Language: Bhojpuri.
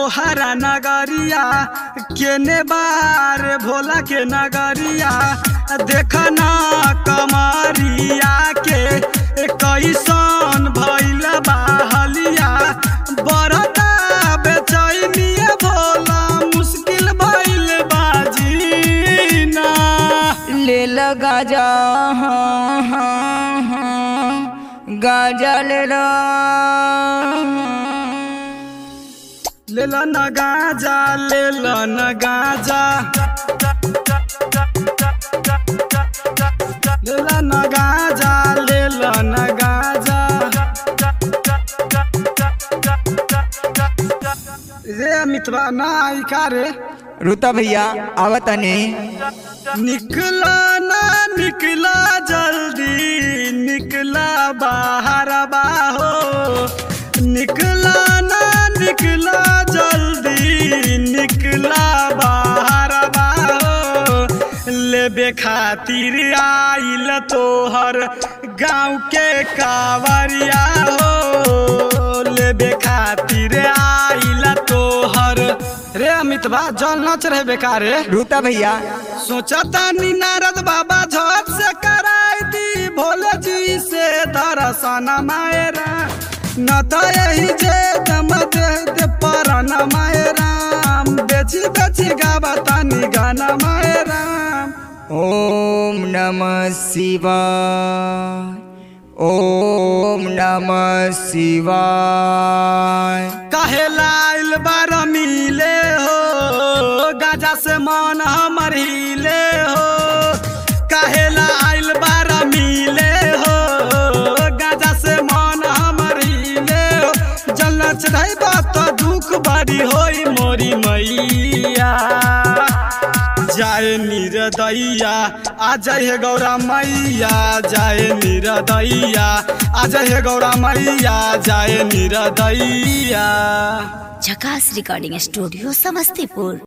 तोहरा नगरिया केने बार भोला के नगरिया देखना कमरिया के कैसन भैल बाहलिया बरदा बेचैनिया भोला मुश्किल भैल बाजीना ले ला गाजा हाँ हाँ हाँ गाजा ले ला ले ला न गाजा ले ला न गाजा ले ला न गाजा ले ला न गाजा रे मितवा ना आई का रे रुता भैया आवतनी निकला ना निकला जल्दी निकला बाहर बाहो निकला ना निकला जल्दी निकला बाहर बाहो लेबे खातिर आइल तोहर गाँव के कावरिया हो लेबे खातिर आइल तोहर रे अमितवा जल नच रहे बेकार रे रुता भैया सोचता नी नारद बाबा झट से कराई दी भोले जी से दर्शन मायरा न तो यही जे दम दे दे पर न मायराम बेची बेची गावता नी गाना मायराम ओम नमः शिवाय ओम नमः शिवाय कहे लाइल बार मिले हो गाजा से मन हमर हिले हो कहे लाइल बार मिले हो गाजा से मन हमर हिले हो जल चढ़ाई बात दुख बड़ी होई मोरी मैया जाए निरदैया आ जाए गौरा मैया जाए निरदैया आ जाए गौरा मैया जाए निरदैया झकास रिकॉर्डिंग स्टूडियो समस्तीपुर